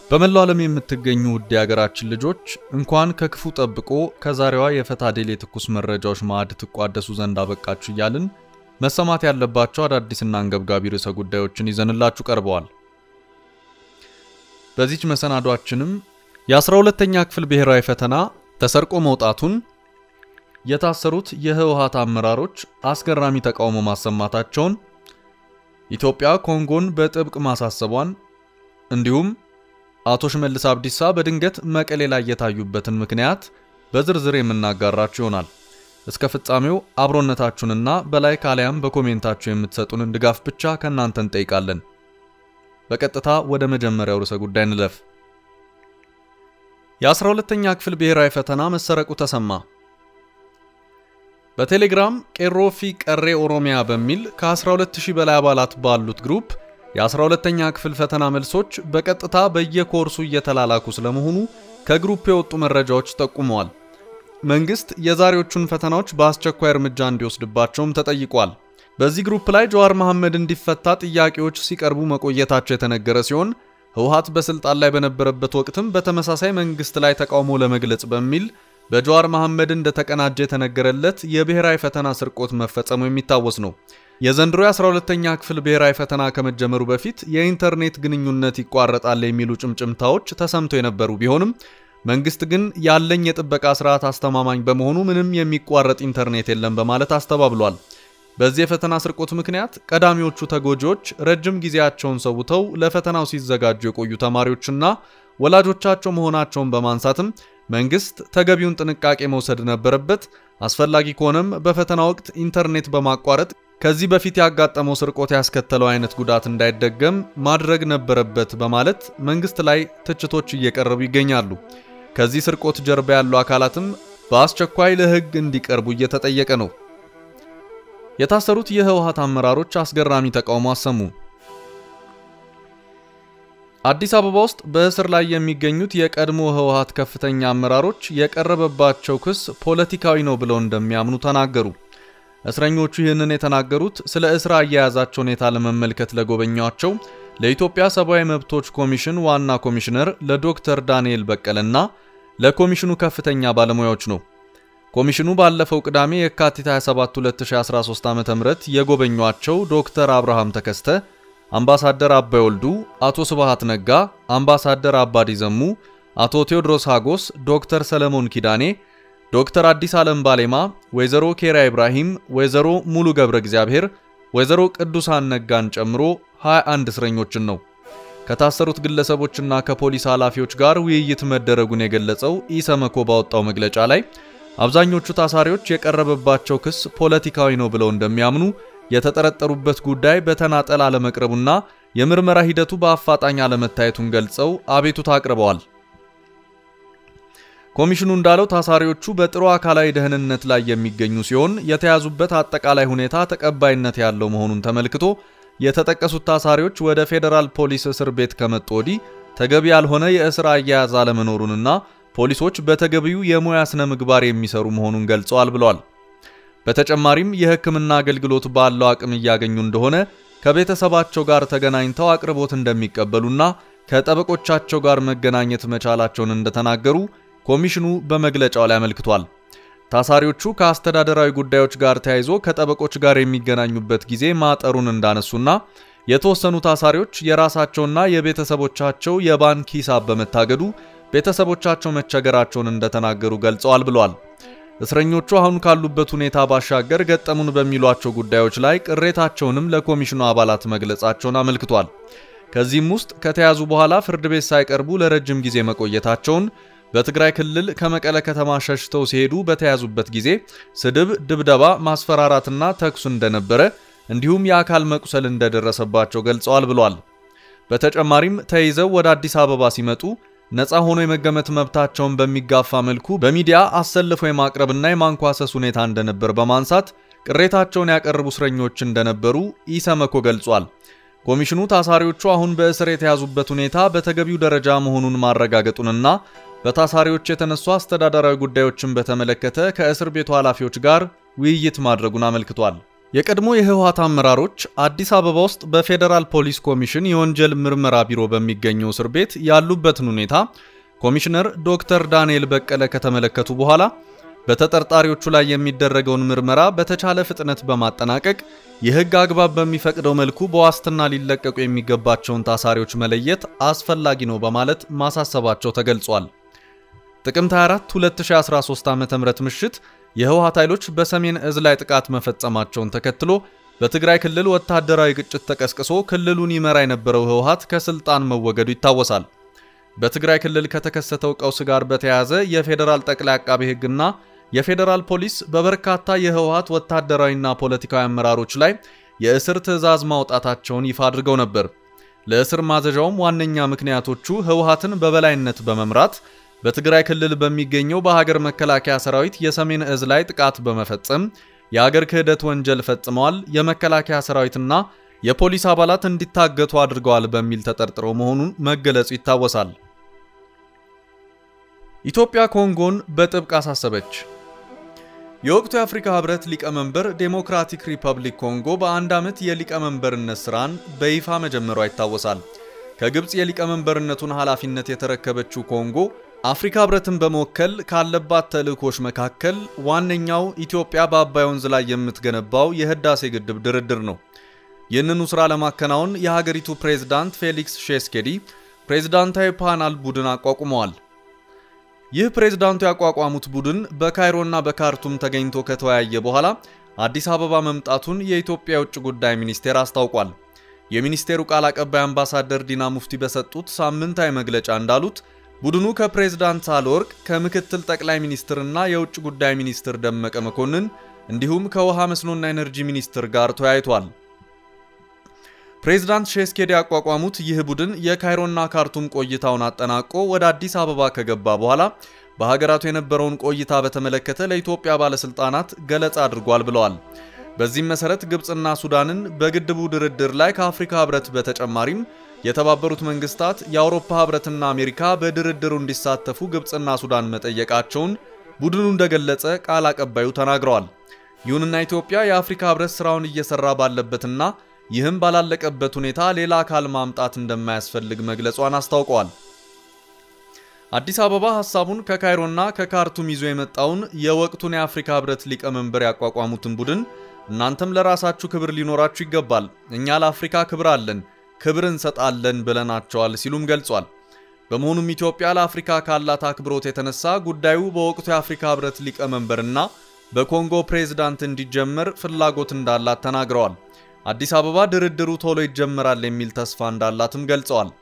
በመላው ዓለም የምትገኙ ውድ የሀገራችን ልጆች እንኳን ከክፉ ጠብቆ ከዛሬዋ የፈታ ዴሊ ትኩስ መረጃዎች ማዕድ ትቋደሱ ዘንድ አበቃችሁ እያልን መሰማት ያለባቸው አዳዲስና አንገብጋቢ ርዕሰ ጉዳዮችን ይዘንላችሁ ቀርበዋል። በዚች መሰናዷችንም የ12ተኛ ክፍል ብሔራዊ ፈተና ተሰርቆ መውጣቱን፣ የታሰሩት የህወሓት አመራሮች አስገራሚ ተቃውሞ ማሰማታቸውን፣ ኢትዮጵያ ኮንጎን በጥብቅ ማሳሰቧን እንዲሁም አቶ ሽመልስ አብዲሳ በድንገት መቀሌ ላይ የታዩበትን ምክንያት በዝርዝር የምናጋራችሁ ይሆናል። እስከ ፍጻሜው አብሮነታችሁንና በላይ ካሊያም በኮሜንታችሁ የምትሰጡንን ድጋፍ ብቻ ከእናንተ እንጠይቃለን። በቀጥታ ወደ መጀመሪያው ርዕሰ ጉዳይ እንለፍ። የ12ተኛ ክፍል ብሔራዊ ፈተና መሰረቁ ተሰማ። በቴሌግራም ቄሮፊ ቀሬ ኦሮሚያ በሚል ከ12000 በላይ አባላት ባሉት ግሩፕ የ12ተኛ ክፍል ፈተና መልሶች በቀጥታ በየኮርሱ እየተላላኩ ስለመሆኑ ከግሩፕ የወጡ መረጃዎች ጠቁመዋል። መንግስት የዛሬዎቹን ፈተናዎች በአስቸኳይ እርምጃ እንዲወስድባቸውም ተጠይቋል። በዚህ ግሩፕ ላይ ጀዋር መሐመድ እንዲፈታ ጥያቄዎች ሲቀርቡ መቆየታቸው የተነገረ ሲሆን ህወሓት በስልጣን ላይ በነበረበት ወቅትም በተመሳሳይ መንግስት ላይ ተቃውሞ ለመግለጽ በሚል በጀዋር መሐመድ እንደተቀናጀ የተነገረለት የብሔራዊ ፈተና ስርቆት መፈጸሙ የሚታወስ ነው። የዘንድሮ የ12ተኛ ክፍል ብሔራዊ ፈተና ከመጀመሩ በፊት የኢንተርኔት ግንኙነት ይቋረጣል የሚሉ ጭምጭምታዎች ተሰምቶ የነበሩ ቢሆንም መንግስት ግን ያለኝ የጥበቃ ስርዓት አስተማማኝ በመሆኑ ምንም የሚቋረጥ ኢንተርኔት የለም በማለት አስተባብሏል። በዚህ የፈተና ስርቆት ምክንያት ቀዳሚዎቹ ተጎጂዎች ረጅም ጊዜያቸውን ሰውተው ለፈተናው ሲዘጋጁ የቆዩ ተማሪዎችና ወላጆቻቸው መሆናቸውን በማንሳትም መንግስት ተገቢውን ጥንቃቄ መውሰድ ነበረበት፣ አስፈላጊ ከሆነም በፈተና ወቅት ኢንተርኔት በማቋረጥ ከዚህ በፊት ያጋጠመው ስርቆት ያስከተለው አይነት ጉዳት እንዳይደገም ማድረግ ነበረበት በማለት መንግስት ላይ ትችቶች እየቀረቡ ይገኛሉ። ከዚህ ስርቆት ጀርባ ያሉ አካላትም በአስቸኳይ ለህግ እንዲቀርቡ እየተጠየቀ ነው። የታሰሩት የህወሓት አመራሮች አስገራሚ ተቃውሞ አሰሙ። አዲስ አበባ ውስጥ በእስር ላይ የሚገኙት የቀድሞ ህወሓት ከፍተኛ አመራሮች የቀረበባቸው ክስ ፖለቲካዊ ነው ብለው እንደሚያምኑ ተናገሩ። እስረኞቹ ይህንን የተናገሩት ስለ እስር አያያዛቸው ሁኔታ ለመመልከት ለጎበኟቸው ለኢትዮጵያ ሰብአዊ መብቶች ኮሚሽን ዋና ኮሚሽነር ለዶክተር ዳንኤል በቀለና ለኮሚሽኑ ከፍተኛ ባለሙያዎች ነው። ኮሚሽኑ ባለፈው ቅዳሜ የካቲት 27 2013 ዓ.ም የጎበኟቸው ዶክተር አብርሃም ተከስተ፣ አምባሳደር አባይ ወልዱ፣ አቶ ስብሃት ነጋ፣ አምባሳደር አባዲ ዘሙ፣ አቶ ቴዎድሮስ ሃጎስ፣ ዶክተር ሰለሞን ኪዳኔ ዶክተር አዲስ ዓለም ባሌማ፣ ወይዘሮ ኬራ ኢብራሂም፣ ወይዘሮ ሙሉ ገብረ እግዚአብሔር፣ ወይዘሮ ቅዱሳን ነጋን ጨምሮ 21 እስረኞችን ነው። ከታሰሩት ግለሰቦችና ከፖሊስ ኃላፊዎች ጋር ውይይት መደረጉን የገለጸው ኢሰመኮ ባወጣው መግለጫ ላይ አብዛኞቹ ታሳሪዎች የቀረበባቸው ክስ ፖለቲካዊ ነው ብለው እንደሚያምኑ፣ የተጠረጠሩበት ጉዳይ በተናጠል አለመቅረቡና የምርመራ ሂደቱ በአፋጣኝ አለመታየቱን ገልጸው አቤቱታ አቅርበዋል። ኮሚሽኑ እንዳለው ታሳሪዎቹ በጥሩ አካላዊ ደህንነት ላይ የሚገኙ ሲሆን የተያዙበት አጠቃላይ ሁኔታ ተቀባይነት ያለው መሆኑን ተመልክቶ የተጠቀሱት ታሳሪዎች ወደ ፌዴራል ፖሊስ እስር ቤት ከመጡ ወዲህ ተገቢ ያልሆነ የእስር አያያዝ አለመኖሩንና ፖሊሶች በተገቢው የሙያ ስነ ምግባር የሚሰሩ መሆኑን ገልጸዋል ብለዋል። በተጨማሪም የሕክምና አገልግሎት ባለው አቅም እያገኙ እንደሆነ ከቤተሰባቸው ጋር ተገናኝተው አቅርቦት እንደሚቀበሉና ከጠበቆቻቸው ጋር መገናኘት መቻላቸውን እንደተናገሩ ኮሚሽኑ በመግለጫው ላይ አመልክቷል። ታሳሪዎቹ ከአስተዳደራዊ ጉዳዮች ጋር ተያይዞ ከጠበቆች ጋር የሚገናኙበት ጊዜ ማጠሩን እንዳነሱና የተወሰኑ ታሳሪዎች የራሳቸውና የቤተሰቦቻቸው የባንክ ሂሳብ በመታገዱ ቤተሰቦቻቸው መቸገራቸውን እንደተናገሩ ገልጸዋል ብለዋል። እስረኞቹ አሁን ካሉበት ሁኔታ ባሻገር ገጠሙን በሚሏቸው ጉዳዮች ላይ ቅሬታቸውንም ለኮሚሽኑ አባላት መግለጻቸውን አመልክቷል። ከዚህም ውስጥ ከተያዙ በኋላ ፍርድ ቤት ሳይቀርቡ ለረጅም ጊዜ መቆየታቸውን በትግራይ ክልል ከመቀለ ከተማ ሸሽተው ሲሄዱ በተያዙበት ጊዜ ስድብ፣ ድብደባ፣ ማስፈራራትና ተኩስ እንደነበረ እንዲሁም የአካል መቁሰል እንደደረሰባቸው ገልጸዋል ብሏል። በተጨማሪም ተይዘው ወደ አዲስ አበባ ሲመጡ ነፃ ሆኖ የመገመት መብታቸውን በሚጋፋ መልኩ በሚዲያ አሰልፎ የማቅረብና የማንኳሰስ ሁኔታ እንደነበር በማንሳት ቅሬታቸውን ያቀረቡ እስረኞች እንደነበሩ ኢሰመኮ ገልጿል። ኮሚሽኑ ታሳሪዎቹ አሁን በእስር የተያዙበት ሁኔታ በተገቢው ደረጃ መሆኑን ማረጋገጡንና በታሳሪዎች የተነሱ አስተዳደራዊ ጉዳዮችን በተመለከተ ከእስር ቤቱ ኃላፊዎች ጋር ውይይት ማድረጉን አመልክቷል። የቀድሞ የህወሓት አመራሮች አዲስ አበባ ውስጥ በፌዴራል ፖሊስ ኮሚሽን የወንጀል ምርመራ ቢሮ በሚገኘው እስር ቤት ያሉበትን ሁኔታ ኮሚሽነር ዶክተር ዳንኤል በቀለ ከተመለከቱ በኋላ በተጠርጣሪዎቹ ላይ የሚደረገውን ምርመራ በተቻለ ፍጥነት በማጠናቀቅ የህግ አግባብ በሚፈቅደው መልኩ በዋስትና ሊለቀቁ የሚገባቸውን ታሳሪዎች መለየት አስፈላጊ ነው በማለት ማሳሰባቸው ተገልጿል። ጥቅምት 24 2013 ዓ.ም ምሽት የህወሓት ኃይሎች በሰሜን እዝ ላይ ጥቃት መፈጸማቸውን ተከትሎ በትግራይ ክልል ወታደራዊ ግጭት ተቀስቅሶ ክልሉን ይመራ የነበረው ህወሓት ከስልጣን መወገዱ ይታወሳል። በትግራይ ክልል ከተከሰተው ቀውስ ጋር በተያያዘ የፌዴራል ጠቅላይ አቃቤ ህግና የፌዴራል ፖሊስ በበርካታ የህወሓት ወታደራዊና ፖለቲካዊ አመራሮች ላይ የእስር ትዕዛዝ ማውጣታቸውን ይፋ አድርገው ነበር። ለእስር ማዘዣውም ዋነኛ ምክንያቶቹ ህወሓትን በበላይነት በመምራት በትግራይ ክልል በሚገኘው በሀገር መከላከያ ሰራዊት የሰሜን እዝ ላይ ጥቃት በመፈጸም የሀገር ክህደት ወንጀል ፈጽመዋል፣ የመከላከያ ሰራዊትና የፖሊስ አባላት እንዲታገቱ አድርገዋል በሚል ተጠርጥረው መሆኑን መገለጹ ይታወሳል። ኢትዮጵያ ኮንጎን በጥብቅ አሳሰበች። የወቅቱ የአፍሪካ ህብረት ሊቀመንበር ዴሞክራቲክ ሪፐብሊክ ኮንጎ በአንድ ዓመት የሊቀመንበርነት ስራን በይፋ መጀመሯ ይታወሳል። ከግብፅ የሊቀመንበርነቱን ኃላፊነት የተረከበችው ኮንጎ አፍሪካ ህብረትን በመወከል ካለባት ተልእኮች መካከል ዋነኛው ኢትዮጵያ በአባይ ወንዝ ላይ የምትገነባው የህዳሴ ግድብ ድርድር ነው። ይህንኑ ሥራ ለማከናወን የሀገሪቱ ፕሬዝዳንት ፌሊክስ ሼስኬዲ ፕሬዝዳንታዊ ፓናል ቡድን አቋቁመዋል። ይህ ፕሬዝዳንቱ ያቋቋሙት ቡድን በካይሮና በካርቱም ተገኝቶ ከተወያየ በኋላ አዲስ አበባ መምጣቱን የኢትዮጵያ የውጭ ጉዳይ ሚኒስቴር አስታውቋል። የሚኒስቴሩ ቃል አቀባይ አምባሳደር ዲና ሙፍቲ በሰጡት ሳምንታዊ መግለጫ እንዳሉት ቡድኑ ከፕሬዝዳንት ሳህለወርቅ ከምክትል ጠቅላይ ሚኒስትርና የውጭ ጉዳይ ሚኒስትር ደመቀ መኮንን እንዲሁም ከውሃ መስኖና ኤነርጂ ሚኒስትር ጋር ተወያይቷል። ፕሬዝዳንት ሼስኬዲ ያቋቋሙት ይህ ቡድን የካይሮና ካርቱም ቆይታውን አጠናቆ ወደ አዲስ አበባ ከገባ በኋላ በሀገራቱ የነበረውን ቆይታ በተመለከተ ለኢትዮጵያ ባለስልጣናት ገለጻ አድርጓል ብለዋል። በዚህም መሰረት ግብፅና ሱዳንን በግድቡ ድርድር ላይ ከአፍሪካ ህብረት በተጨማሪም የተባበሩት መንግስታት፣ የአውሮፓ ህብረትና አሜሪካ በድርድሩ እንዲሳተፉ ግብፅና ሱዳን መጠየቃቸውን ቡድኑ እንደገለጸ ቃል አቀባዩ ተናግረዋል። ይሁንና ኢትዮጵያ የአፍሪካ ህብረት ስራውን እየሰራ ባለበትና ይህም ባላለቀበት ሁኔታ ሌላ አካል ማምጣት እንደማያስፈልግ መግለጿን አስታውቀዋል። አዲስ አበባ ሐሳቡን ከካይሮና ከካርቱም ይዞ የመጣውን የወቅቱን የአፍሪካ ህብረት ሊቀመንበር ያቋቋሙትን ቡድን እናንተም ለራሳችሁ ክብር ሊኖራችሁ ይገባል፣ እኛ ለአፍሪካ ክብር አለን፣ ክብር እንሰጣለን ብለናቸዋል ሲሉም ገልጿል። በመሆኑም ኢትዮጵያ ለአፍሪካ ካላት አክብሮት የተነሳ ጉዳዩ በወቅቱ የአፍሪካ ህብረት ሊቀመንበርና በኮንጎ ፕሬዝዳንት እንዲጀመር ፍላጎት እንዳላት ተናግረዋል። አዲስ አበባ ድርድሩ ቶሎ ይጀመራል የሚል ተስፋ እንዳላትም ገልጸዋል።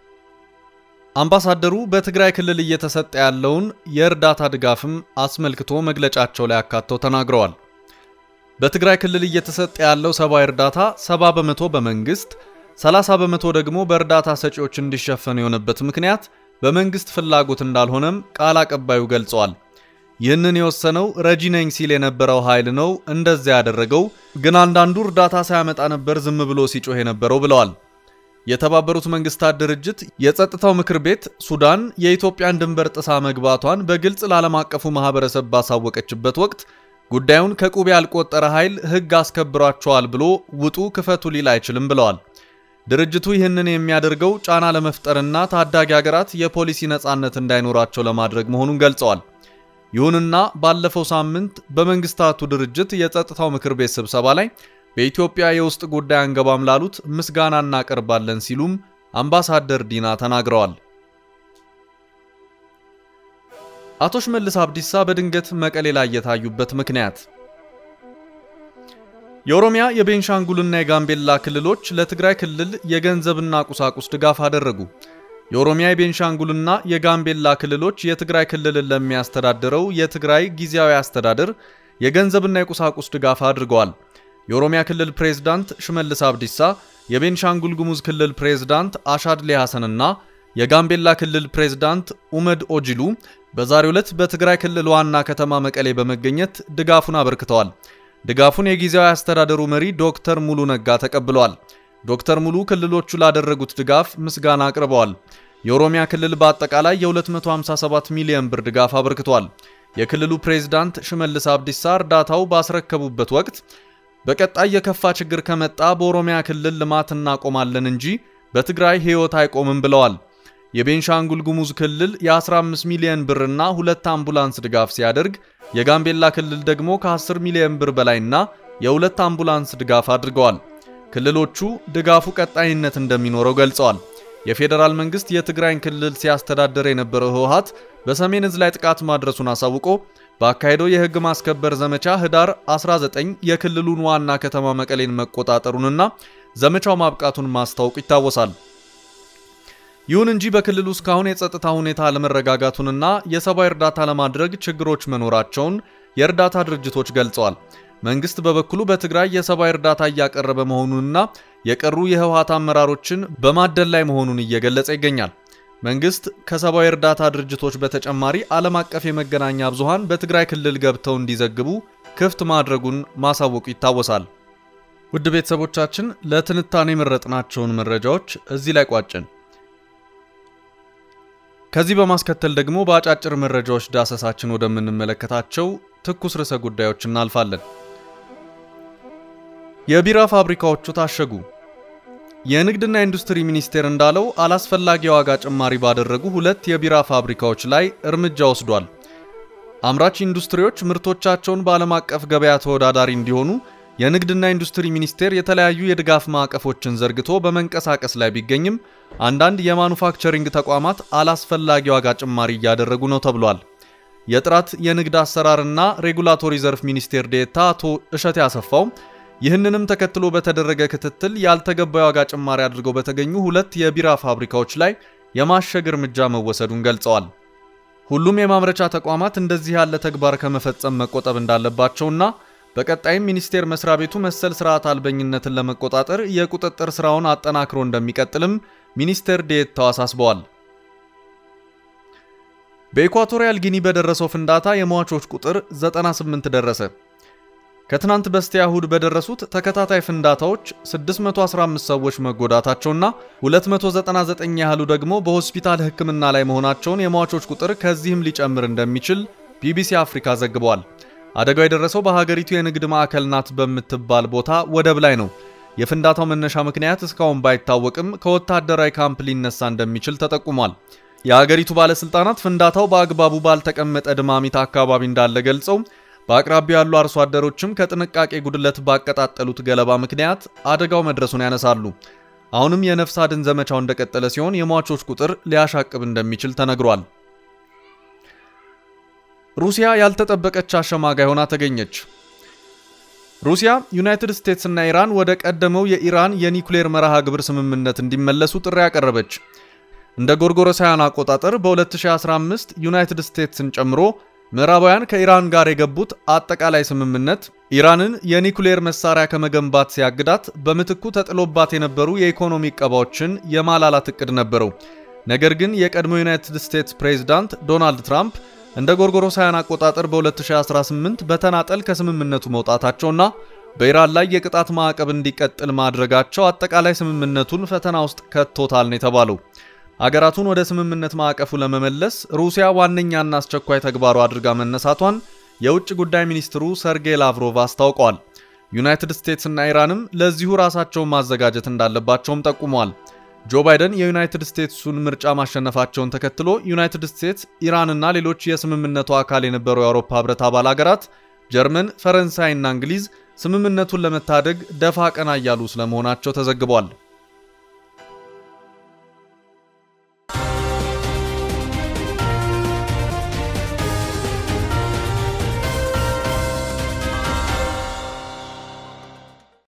አምባሳደሩ በትግራይ ክልል እየተሰጠ ያለውን የእርዳታ ድጋፍም አስመልክቶ መግለጫቸው ላይ አካተው ተናግረዋል። በትግራይ ክልል እየተሰጠ ያለው ሰብአዊ እርዳታ 70 በመቶ በመንግስት 30 በመቶ ደግሞ በእርዳታ ሰጪዎች እንዲሸፈን የሆነበት ምክንያት በመንግስት ፍላጎት እንዳልሆነም ቃል አቀባዩ ገልጸዋል። ይህንን የወሰነው ረጂ ነኝ ሲል የነበረው ኃይል ነው እንደዚያ ያደረገው፣ ግን አንዳንዱ እርዳታ ሳያመጣ ነበር ዝም ብሎ ሲጮህ የነበረው ብለዋል። የተባበሩት መንግስታት ድርጅት የጸጥታው ምክር ቤት ሱዳን የኢትዮጵያን ድንበር ጥሳ መግባቷን በግልጽ ለዓለም አቀፉ ማህበረሰብ ባሳወቀችበት ወቅት ጉዳዩን ከቁብ ያልቆጠረ ኃይል ሕግ አስከብሯቸዋል ብሎ ውጡ ክፈቱ ሊል አይችልም ብለዋል። ድርጅቱ ይህንን የሚያደርገው ጫና ለመፍጠርና ታዳጊ ሀገራት የፖሊሲ ነጻነት እንዳይኖራቸው ለማድረግ መሆኑን ገልጸዋል። ይሁንና ባለፈው ሳምንት በመንግስታቱ ድርጅት የጸጥታው ምክር ቤት ስብሰባ ላይ በኢትዮጵያ የውስጥ ጉዳይ አንገባም ላሉት ምስጋና እናቀርባለን ሲሉም አምባሳደር ዲና ተናግረዋል። አቶ ሽመልስ አብዲሳ በድንገት መቀሌ ላይ የታዩበት ምክንያት የኦሮሚያ የቤንሻንጉልና የጋምቤላ ክልሎች ለትግራይ ክልል የገንዘብና ቁሳቁስ ድጋፍ አደረጉ። የኦሮሚያ የቤንሻንጉልና የጋምቤላ ክልሎች የትግራይ ክልልን ለሚያስተዳድረው የትግራይ ጊዜያዊ አስተዳደር የገንዘብና የቁሳቁስ ድጋፍ አድርገዋል። የኦሮሚያ ክልል ፕሬዝዳንት ሽመልስ አብዲሳ፣ የቤንሻንጉል ጉሙዝ ክልል ፕሬዝዳንት አሻድሌ ሐሰንና የጋምቤላ ክልል ፕሬዝዳንት ኡመድ ኦጂሉ በዛሬው ዕለት በትግራይ ክልል ዋና ከተማ መቀሌ በመገኘት ድጋፉን አበርክተዋል። ድጋፉን የጊዜያዊ አስተዳደሩ መሪ ዶክተር ሙሉ ነጋ ተቀብለዋል። ዶክተር ሙሉ ክልሎቹ ላደረጉት ድጋፍ ምስጋና አቅርበዋል። የኦሮሚያ ክልል በአጠቃላይ የ257 ሚሊዮን ብር ድጋፍ አበርክቷል። የክልሉ ፕሬዝዳንት ሽመልስ አብዲሳ እርዳታው ባስረከቡበት ወቅት በቀጣይ የከፋ ችግር ከመጣ በኦሮሚያ ክልል ልማት እናቆማለን እንጂ በትግራይ ሕይወት አይቆምም ብለዋል። የቤንሻንጉል ጉሙዝ ክልል የ15 ሚሊዮን ብርና ሁለት አምቡላንስ ድጋፍ ሲያደርግ የጋምቤላ ክልል ደግሞ ከ10 ሚሊዮን ብር በላይና የሁለት አምቡላንስ ድጋፍ አድርገዋል። ክልሎቹ ድጋፉ ቀጣይነት እንደሚኖረው ገልጸዋል። የፌዴራል መንግስት የትግራይን ክልል ሲያስተዳደር የነበረው ህወሓት በሰሜን ዕዝ ላይ ጥቃት ማድረሱን አሳውቆ በአካሄደው የህግ ማስከበር ዘመቻ ህዳር 19 የክልሉን ዋና ከተማ መቀሌን መቆጣጠሩንና ዘመቻው ማብቃቱን ማስታወቁ ይታወሳል። ይሁን እንጂ በክልሉ እስካሁን የጸጥታ ሁኔታ አለመረጋጋቱንና የሰብአዊ እርዳታ ለማድረግ ችግሮች መኖራቸውን የእርዳታ ድርጅቶች ገልጸዋል። መንግስት በበኩሉ በትግራይ የሰብአዊ እርዳታ እያቀረበ መሆኑንና የቀሩ የህወሓት አመራሮችን በማደል ላይ መሆኑን እየገለጸ ይገኛል። መንግስት ከሰብአዊ እርዳታ ድርጅቶች በተጨማሪ ዓለም አቀፍ የመገናኛ ብዙሃን በትግራይ ክልል ገብተው እንዲዘግቡ ክፍት ማድረጉን ማሳወቁ ይታወሳል። ውድ ቤተሰቦቻችን ለትንታኔ የመረጥናቸውን መረጃዎች እዚህ ላይ ቋጭን። ከዚህ በማስከተል ደግሞ በአጫጭር መረጃዎች ዳሰሳችን ወደምንመለከታቸው ትኩስ ርዕሰ ጉዳዮች እናልፋለን። የቢራ ፋብሪካዎቹ ታሸጉ። የንግድና ኢንዱስትሪ ሚኒስቴር እንዳለው አላስፈላጊ የዋጋ ጭማሪ ባደረጉ ሁለት የቢራ ፋብሪካዎች ላይ እርምጃ ወስዷል። አምራች ኢንዱስትሪዎች ምርቶቻቸውን በዓለም አቀፍ ገበያ ተወዳዳሪ እንዲሆኑ የንግድና ኢንዱስትሪ ሚኒስቴር የተለያዩ የድጋፍ ማዕቀፎችን ዘርግቶ በመንቀሳቀስ ላይ ቢገኝም አንዳንድ የማኑፋክቸሪንግ ተቋማት አላስፈላጊ ዋጋ ጭማሪ እያደረጉ ነው ተብሏል። የጥራት የንግድ አሰራርና ሬጉላቶሪ ዘርፍ ሚኒስቴር ዴኤታ አቶ እሸቴ አሰፋው ይህንንም ተከትሎ በተደረገ ክትትል ያልተገባ የዋጋ ጭማሪ አድርገው በተገኙ ሁለት የቢራ ፋብሪካዎች ላይ የማሸግ እርምጃ መወሰዱን ገልጸዋል። ሁሉም የማምረቻ ተቋማት እንደዚህ ያለ ተግባር ከመፈጸም መቆጠብ እንዳለባቸውና በቀጣይም ሚኒስቴር መስሪያ ቤቱ መሰል ስርዓት አልበኝነትን ለመቆጣጠር የቁጥጥር ስራውን አጠናክሮ እንደሚቀጥልም ሚኒስቴር ዴኤታው አሳስበዋል። በኢኳቶሪያል ጊኒ በደረሰው ፍንዳታ የሟቾች ቁጥር 98 ደረሰ። ከትናንት በስቲያ እሁድ በደረሱት ተከታታይ ፍንዳታዎች 615 ሰዎች መጎዳታቸውና 299 ያህሉ ደግሞ በሆስፒታል ሕክምና ላይ መሆናቸውን የሟቾች ቁጥር ከዚህም ሊጨምር እንደሚችል ቢቢሲ አፍሪካ ዘግቧል። አደጋው የደረሰው በሀገሪቱ የንግድ ማዕከል ናት በምትባል ቦታ ወደብ ላይ ነው። የፍንዳታው መነሻ ምክንያት እስካሁን ባይታወቅም ከወታደራዊ ካምፕ ሊነሳ እንደሚችል ተጠቁሟል። የሀገሪቱ ባለስልጣናት ፍንዳታው በአግባቡ ባልተቀመጠ ድማሚት አካባቢ እንዳለ ገልጸው በአቅራቢያው ያሉ አርሶ አደሮችም ከጥንቃቄ ጉድለት ባቀጣጠሉት ገለባ ምክንያት አደጋው መድረሱን ያነሳሉ። አሁንም የነፍስ አድን ዘመቻው እንደቀጠለ ሲሆን የሟቾች ቁጥር ሊያሻቅብ እንደሚችል ተነግሯል። ሩሲያ ያልተጠበቀች አሸማጋይ ሆና ተገኘች። ሩሲያ፣ ዩናይትድ ስቴትስ እና ኢራን ወደ ቀደመው የኢራን የኒኩሌር መርሃ ግብር ስምምነት እንዲመለሱ ጥሪ ያቀረበች። እንደ ጎርጎሮሳውያን አቆጣጠር በ2015 ዩናይትድ ስቴትስን ጨምሮ ምዕራባውያን ከኢራን ጋር የገቡት አጠቃላይ ስምምነት ኢራንን የኒኩሌር መሳሪያ ከመገንባት ሲያግዳት በምትኩ ተጥሎባት የነበሩ የኢኮኖሚ ዕቀባዎችን የማላላት እቅድ ነበረው። ነገር ግን የቀድሞ ዩናይትድ ስቴትስ ፕሬዝዳንት ዶናልድ ትራምፕ እንደ ጎርጎሮሳውያን አቆጣጠር በ2018 በተናጠል ከስምምነቱ መውጣታቸውና በኢራን ላይ የቅጣት ማዕቀብ እንዲቀጥል ማድረጋቸው አጠቃላይ ስምምነቱን ፈተና ውስጥ ከቶታል ነው የተባለው። አገራቱን ወደ ስምምነት ማዕቀፉ ለመመለስ ሩሲያ ዋነኛና አስቸኳይ ተግባሩ አድርጋ መነሳቷን የውጭ ጉዳይ ሚኒስትሩ ሰርጌይ ላቭሮቭ አስታውቀዋል። ዩናይትድ ስቴትስ እና ኢራንም ለዚሁ ራሳቸውን ማዘጋጀት እንዳለባቸውም ጠቁመዋል። ጆ ባይደን የዩናይትድ ስቴትሱን ምርጫ ማሸነፋቸውን ተከትሎ ዩናይትድ ስቴትስ፣ ኢራንና ሌሎች የስምምነቱ አካል የነበሩ የአውሮፓ ህብረት አባል አገራት ጀርመን፣ ፈረንሳይና እንግሊዝ ስምምነቱን ለመታደግ ደፋ ቀና እያሉ ስለመሆናቸው ተዘግቧል።